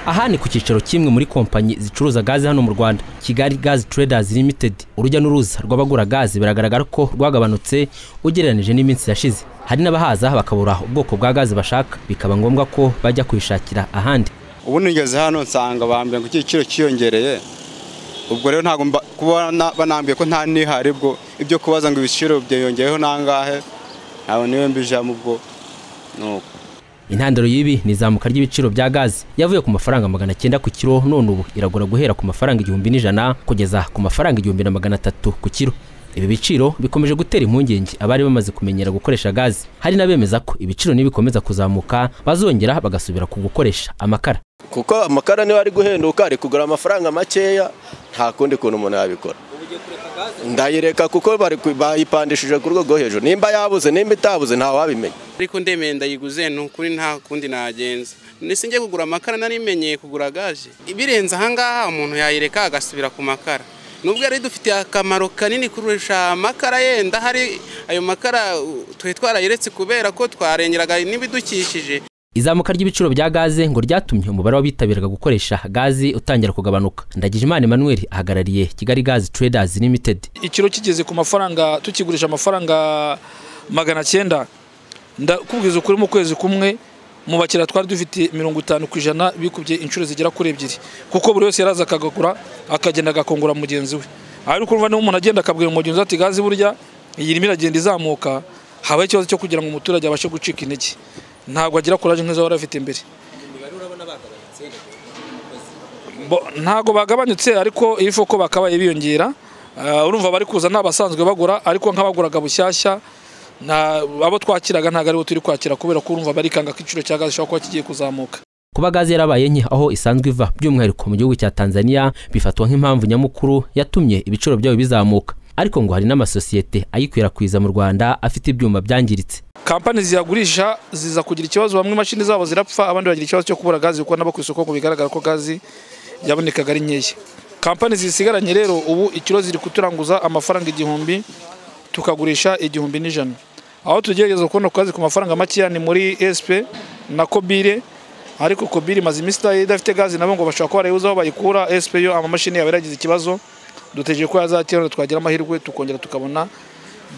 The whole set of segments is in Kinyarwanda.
aha ni ku cyicaro cy'imwe muri kompanyi zicuruza gaze hano mu rwanda kigali gazi traders limited urujya n'uruza rw'abagura gaze biragaragara ko rwagabanutse ugereranije n'iminsi yashize hari n'abahaza bakabura ubwoko bwa gaze bashaka bikaba ngombwa ko bajya kuyishakira ahandi ubundi ngeze hano nsanga bambwira ngo igiciro cyiyongereye ubwo rero ntabwo mba- kuba na- banambwiye ko nta nihari bwo ibyo kubaza ngo ibiciro byiyongeyeho nangahe ntabwo niwe mbijamo ubwo nuko intandaro y'ibi ni izamuka ry'ibiciro bya gaze yavuye ku mafaranga magana cyenda ku kiro none ubu iragura guhera ku mafaranga igihumbi n'ijana kugeza ku mafaranga igihumbi na magana atatu ku kiro ibi biciro bikomeje gutera impungenge abari bamaze kumenyera gukoresha gaze hari n'abemeza ko ibiciro nibikomeza kuzamuka bazongera bagasubira ku gukoresha amakara kuko amakara niba ari guhenduka ari kugura amafaranga makeya nta kundi kuntu umuntu yabikora ndayireka kuko bari ku- bayipandishije ku rwego rwo hejuru nimba yabuze nimba itabuze ntawabimenya ariko ndemeye ndayiguze ni ukuri nta kundi nagenza ndetse njye kugura amakara narimenyeye kugura gaje ibirenze ahangaha umuntu yayireka agasubira ku makara nubwo yari dufitiye akamaro kanini kurusha amakara yenda hari ayo makara uh, twari twarayiretse kubera ko twarengeraga n'ibidukikije izamuka ry'ibiciro bya gaze ngo ryatumye umubare w'abitabiraga gukoresha gaze utangira kugabanuka ndagijimana emmanuel ahagarariye kigali gaze traders limited ikiro kigeze ku mafaranga tukigurisha amafaranga magana cyenda ndakubwiza ukuri mu kwezi kumwe mu bakiriya twari dufite mirongo itanu ku ijana bikubye inshuro zigera kuri ebyiri kuko buri wese yaraza akagagura akagenda agakongora mugenzi we ariko urumva niba umuntu agenda akabwira umugenzi we ati gazi burya iyi irimo iragenda izamuka habaho ikibazo cyo kugira ngo umuturage abashe gucika intege ntabwo agira kuraje nk'izo wari afite mbere Bo- ntago bagabanyutse ariko if uko bakabaye biyongera Ah, urumva bari kuza ni abasanzwe bagura ariko nk'abaguraga bushyashya nta- abo twakiraga ntabwo aribo turi kwakira kubera ko urumva barikanga ko igiciro cya gaze gishobora kuba kigiye kuzamuka kuba gaze yarabaye nke aho isanzwe iva by'umwihariko mu gihugu cya tanzania bifatwa nk'impamvu nyamukuru yatumye ibiciro byayo bizamuka ariko ngo hari n'amasosiyete ayikwirakwiza mu rwanda afite ibyuma byangiritse kampani ziyagurisha ziza kugira ikibazo bamwe imashini zabo zirapfa abandi bagira ikibazo cyo kubura gaze kuko nabo ku isoko ngo bigaragara ko gaze yabonekaga ari nkeya kampani zisigaranye rero ubu ikiro ziri kuturanguza amafaranga igihumbi tukagurisha igihumbi n'ijana aho tugerageza kubona ku kazi ku mafaranga makeya ni muri sp na kobire ariko kobire imaze iminsi ita- idafite gaze nabo ngo bashobora kuba barayibuze aho bayikura sp yo amamashini yaba yaragize ikibazo dutegereje ko yazatira twagira amahirwe tukongera tukabona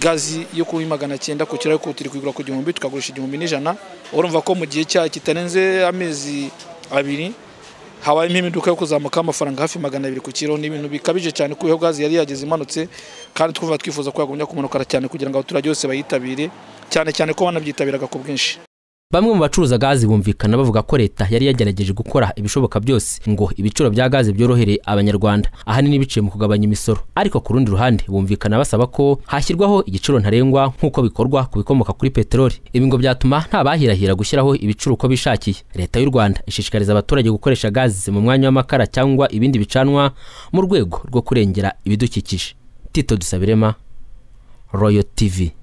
gazi yo kuba magana cyenda ku kirahure kuko turi kuyigura ku gihumbi tukagurisha igihumbi n'ijana urumva ko mu gihe cyayo kitarenze amezi abiri habayemo impinduka yo kuzamuka amafaranga hafi magana abiri ku kiro ni ibintu bikabije cyane kuko iyo gazi yari yageze imanutse kandi twumva twifuza ko yagumya kumanukara cyane kugira ngo abaturage bose bayitabire cyane cyane ko banabyitabiraga ku bwinshi bamwe mu bacuruza gaze bumvikana bavuga ko leta yari yagerageje gukora ibishoboka byose ngo ibiciro bya gaze byorohere abanyarwanda ahanini biciye mu kugabanya imisoro ariko ku rundi ruhande bumvikana basaba ko hashyirwaho igiciro ntarengwa nk'uko bikorwa ku bikomoka kuri peteroli ibi ngo byatuma nta bahirahira gushyiraho ibiciro uko bishakiye leta y'u rwanda ishishikariza abaturage gukoresha gaze mu mwanya w'amakara cyangwa ibindi bicanwa mu rwego rwo kurengera ibidukikije tito dusabirema royo tivi